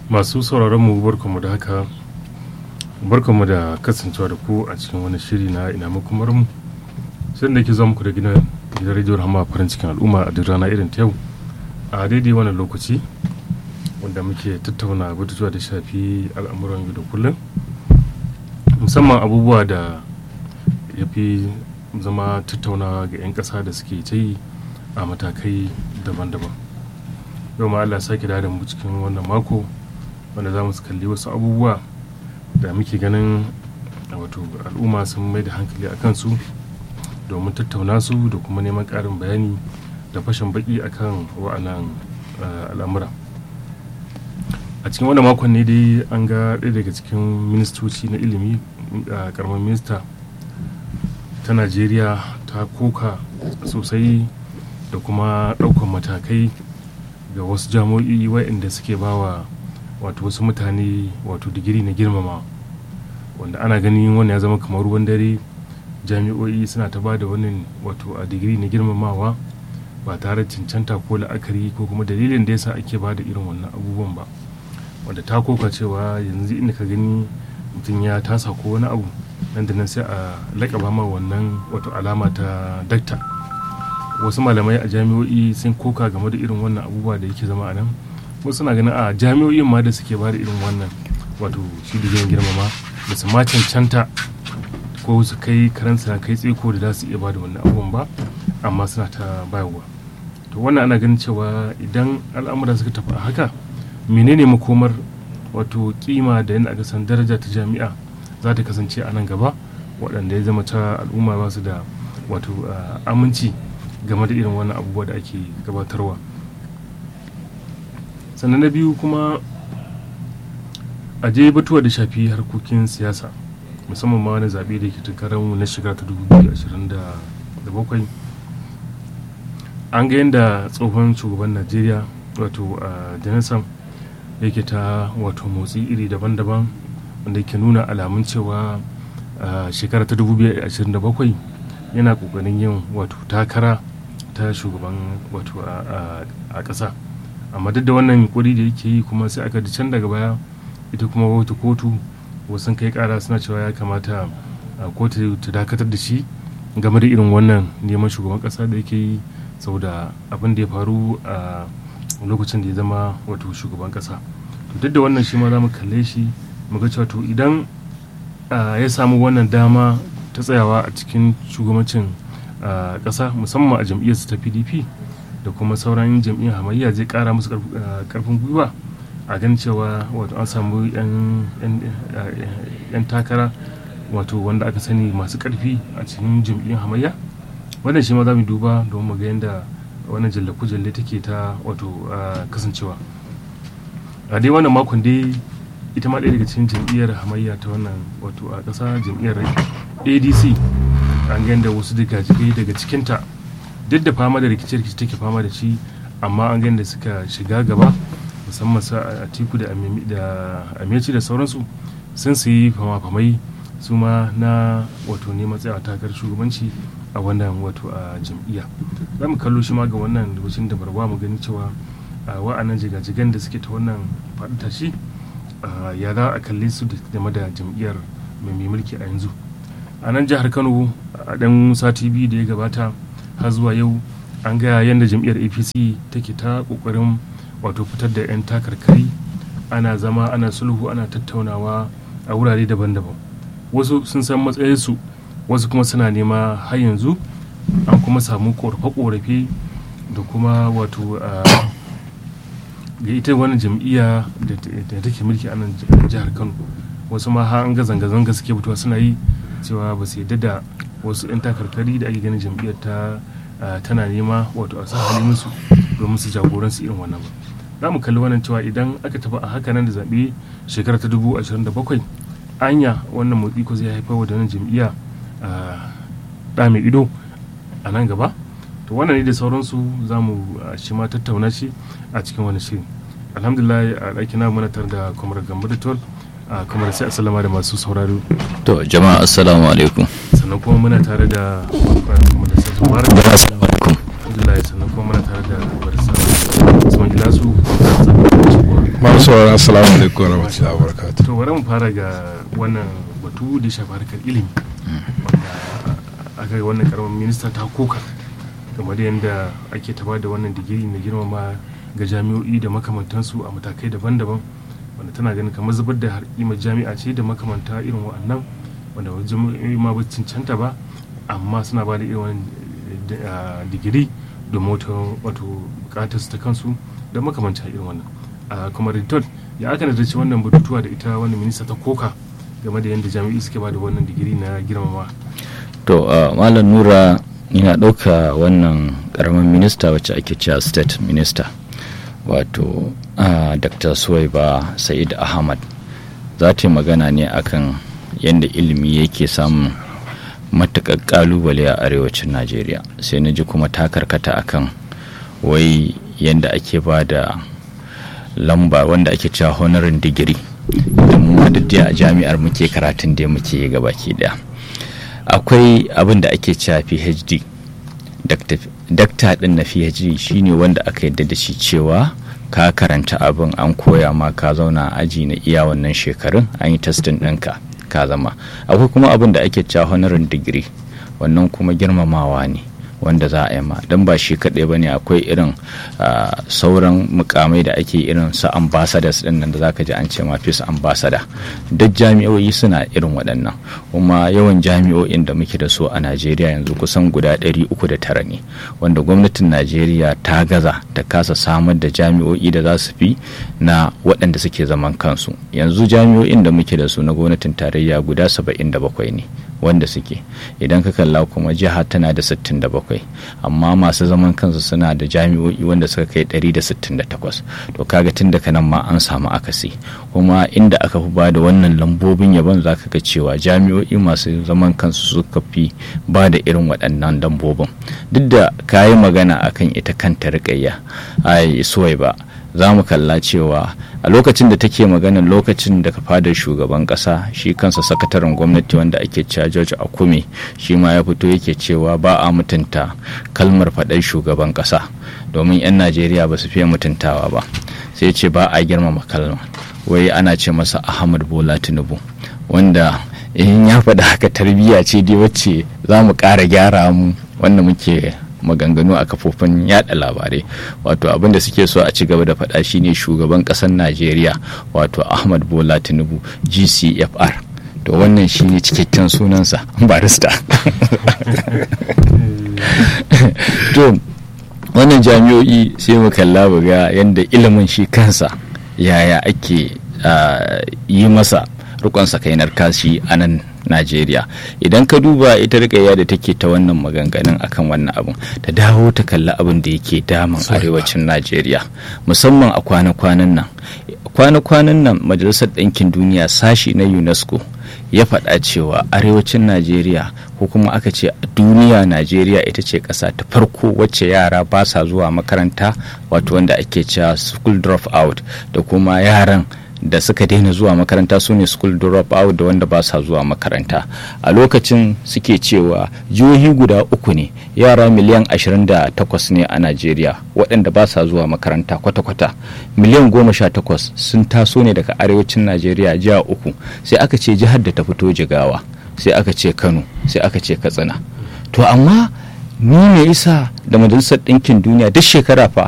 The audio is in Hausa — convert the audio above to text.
masu sauraron mu barkamu da haka barkamu da kasancewa da ku a cikin wani shiri na ina makomar mu sai da ke zuwa muku da gidan gidan rediyon hama farin cikin al'umma a duk rana irin ta yau a daidai wannan lokaci wanda muke tattauna batutuwa da shafi al'amuran yau da kullum musamman abubuwa da ya fi zama tattaunawa ga 'yan ƙasa da suke ta yi a matakai daban-daban yau ma Allah sake da mu cikin wannan mako wanda za mu kalli wasu abubuwa da muke ganin wato al'umma sun mai da hankali a kansu domin tattauna su da kuma neman ƙarin bayani da fashin baki akan wa'annan al'amura a cikin wannan makon ne dai an ga ɗaya daga cikin ministoci na ilimi a karamar minista ta najeriya ta koka sosai da kuma ɗaukar matakai ga wasu jami'o'i waɗanda suke bawa wato wasu mutane wato digiri na girmama wanda ana ganin wani ya zama kamar ruwan dare jami'o'i suna ta ba da wani wato a digiri na girmamawa ba tare cancanta ko la'akari ko kuma dalilin da yasa ake ba da irin wannan abubuwan ba wanda ta koka cewa yanzu inda ka gani mutum ya tasa ko wani abu nan da nan sai a laƙaba ma wannan wato alama ta dakta wasu malamai a jami'o'i sun koka game da irin wannan abubuwa da yake zama a nan wasu na ganin a jami'o'in ma da suke ba da irin wannan wato shi da girmama da su ma cancanta ko su kai karansa kai tseko da za su iya ba da wannan abubuwan ba amma suna ta bayarwa to wannan ana ganin cewa idan al'amura suka tafi a haka menene makomar wato kima da yadda aka san daraja ta jami'a za ta kasance a nan gaba waɗanda ya zama ta al'umma ba su da wato aminci game da irin wannan abubuwa da ake gabatarwa sannan na biyu kuma a je batuwa da shafi harkokin siyasa musamman ma wani zaɓe da ke tunkarar na shekara ta 2027 an ga yadda tsohon shugaban najeriya wato a janison yake ta wato motsi iri daban-daban wanda ke nuna alamun cewa shekara ta 2027 yana kokarin yin wato takara ta shugaban wato a ƙasa amma duk da wannan yunkuri da yake yi kuma sai aka can daga baya ita kuma wata kotu wasu kai kara suna cewa ya kamata kotu ta dakatar da shi game da irin wannan neman shugaban ƙasa da yake yi saboda abin da ya faru a lokacin da ya zama wato shugaban ƙasa duk da wannan shi ma za mu kalle shi mu ga cewa to idan ya samu wannan dama ta tsayawa a cikin shugabancin ƙasa musamman a jam'iyyarsa ta pdp da kuma sauran jam'iyyar hamayya zai ƙara musu ƙarfin gwiwa a gan cewa wato an samu 'yan takara wato wanda aka sani masu ƙarfi a cikin jam'iyyar hamayya wannan shi ma za mu duba don mu ga yadda wannan jalle-jalle take ta wato kasancewa a dai wannan makon dai ita ma ɗaya daga cikin jam'iyyar hamayya ta wannan wato a ƙasa jam'iyyar adc an ga yadda wasu jigai daga cikinta duk da fama da rikice-rikice take fama da shi amma an ga yadda suka shiga gaba musamman sa a tiku da ameci da sauransu sun sayi fama-famai su ma na wato neman tsayawa takar shugabanci a wannan wato a jam'iyya za mu kallo shi ma ga wannan lokacin da barba mu gani cewa wa'annan jigajigan da suke ta wannan faɗi tashi ya za a kalle su game da jam'iyyar mai mulki a yanzu a nan jihar kano a ɗan sati biyu da ya gabata har zuwa yau an ga yadda jam'iyyar apc take ta ƙoƙarin wato fitar da 'yan takarkari ana zama ana sulhu ana tattaunawa a wurare daban-daban wasu sun san matsayinsu wasu kuma suna nema har yanzu an kuma samu korafe-korafe da kuma wato ga ita wani jam'iyya da take mulki a nan jihar kano wasu ma har an ga zanga-zanga suke fitowa suna yi cewa ba su yadda da wasu 'yan takarkari da ake ganin jam'iyyar ta tana nema wato a sa halin musu domin su jagoransu irin wannan ba za mu kalli wannan cewa idan aka tafi a haka nan da zaɓe shekara ta dubu ashirin da bakwai anya wannan motsi ko zai haifar da wannan jam'iyya ɗa mai ido a nan gaba to wannan ne da sauransu za mu shi ma tattauna shi a cikin wani shiri alhamdulillah a ɗaki na muna tare da kwamar gambar tol kamar sai asalama da masu sauraro to jama'a assalamu alaikum sannan kuma muna tare da kamar da sai mubarak assalamu alaikum alhamdulillah sannan kuma muna tare da barisa usman gilasu masu saurara assalamu alaikum wa rahmatullahi wa barakatuh to bari mu fara ga wannan batu da shafi harkar ilimi wanda aka yi wannan karamin minista ta koka game da yadda ake taba da wannan digiri na girmama ga jami'o'i da makamantansu a matakai daban-daban wanda tana ganin kamar zubar da harkimar jami'a ce da makamanta irin wa'annan wanda jami'o'i ma ba cancanta ba amma suna ba da irin wani digiri domin wata wato bukatar su ta kansu da makamanta irin wannan kuma ritot ya aka nazarci wannan batutuwa da ita wannan minista ta koka game da yadda jami'i suke ba da wannan digiri na girmama to malam nura ina ɗauka wannan ƙaramin minista wacce ake cewa state minister wato dr suwaiba sa'id ahmad za ta yi magana ne akan yadda ilimi yake samun matuƙar ƙalubale a arewacin najeriya sai na ji kuma ta karkata akan wai yadda ake ba da lamba wanda ake cewa honorin digiri da mu a jami'ar muke karatun da muke yi gabaki daya akwai abin da ake cewa phd dakta din na phd shine wanda aka yadda da shi cewa ka karanta abin an koya ma ka zauna aji na iya wannan shekarun an yi testin ɗinka ka zama akwai kuma abin da ake cewa honorin digiri wannan kuma girmamawa ne wanda za a yi ma don ba shi kaɗai ba ne akwai irin sauran mukamai da ake irin su ambassadors din nan da zaka ji an ce ma fis ambassador duk jami'o'i suna irin waɗannan kuma yawan jami'o'in da muke da su a najeriya yanzu kusan guda 309 ne wanda gwamnatin najeriya ta gaza ta kasa samar da jami'o'i da za su fi na waɗanda suke zaman kansu yanzu jami'o'in da muke da su na gwamnatin tarayya guda 77 ne wanda suke idan ka kalla kuma jiha tana da 67 amma masu zaman kansu suna da jami'o'i wanda suka kai 168 to kaga tun daga nan ma an samu akasi kuma inda aka fi bada wannan lambobin yabon za ka ga cewa jami'o'i masu zaman kansu suka fi ba da irin waɗannan lambobin duk da ka yi magana akan ita kanta riƙayya ai suwai ba za mu kalla cewa a lokacin da take magana lokacin da ka fadar shugaban kasa shi kansa sakataren gwamnati wanda ake cewa george akume shi ma ya fito yake cewa ba a mutunta kalmar faɗar shugaban kasa domin 'yan najeriya ba su fiye mutuntawa ba sai ce ba a girmama kalma wai ana ce masa ahmad bola tinubu wanda in ya faɗa haka tarbiyya ce dai wacce za mu ƙara gyara mu wanda muke maganganu a kafofin yada labarai wato abin da suke so a ci gaba da faɗa shine shugaban ƙasar najeriya wato ahmad bola tinubu gcfr to wannan shine cikakken sunansa barista to wannan jami'o'i sai mu kalla ga yadda ilimin shi kansa yaya ake yi masa rikon sakainar kashi a nan najeriya idan ka duba ita rikayya da take ta wannan maganganun akan wannan abun ta dawo ta kalli abin da yake damun arewacin najeriya musamman a kwana-kwanan nan kwana-kwanan nan majalisar ɗinkin duniya sashi na unesco ya faɗa cewa arewacin najeriya ko kuma aka ce a duniya najeriya ita ce ƙasa ta farko wacce yara ba sa zuwa makaranta wato wanda ake cewa school drop out da kuma yaran da suka daina zuwa makaranta su ne school drop out da wanda ba sa zuwa makaranta a lokacin suke cewa jihohi guda uku ne yara miliyan 28 ne a najeriya waɗanda ba sa zuwa makaranta kwata-kwata miliyan 18 sun taso ne daga arewacin najeriya jiha uku sai aka ce jihar da ta fito jigawa sai aka ce kano sai aka ce katsina to amma ni me isa da majalisar ɗinkin duniya duk shekara fa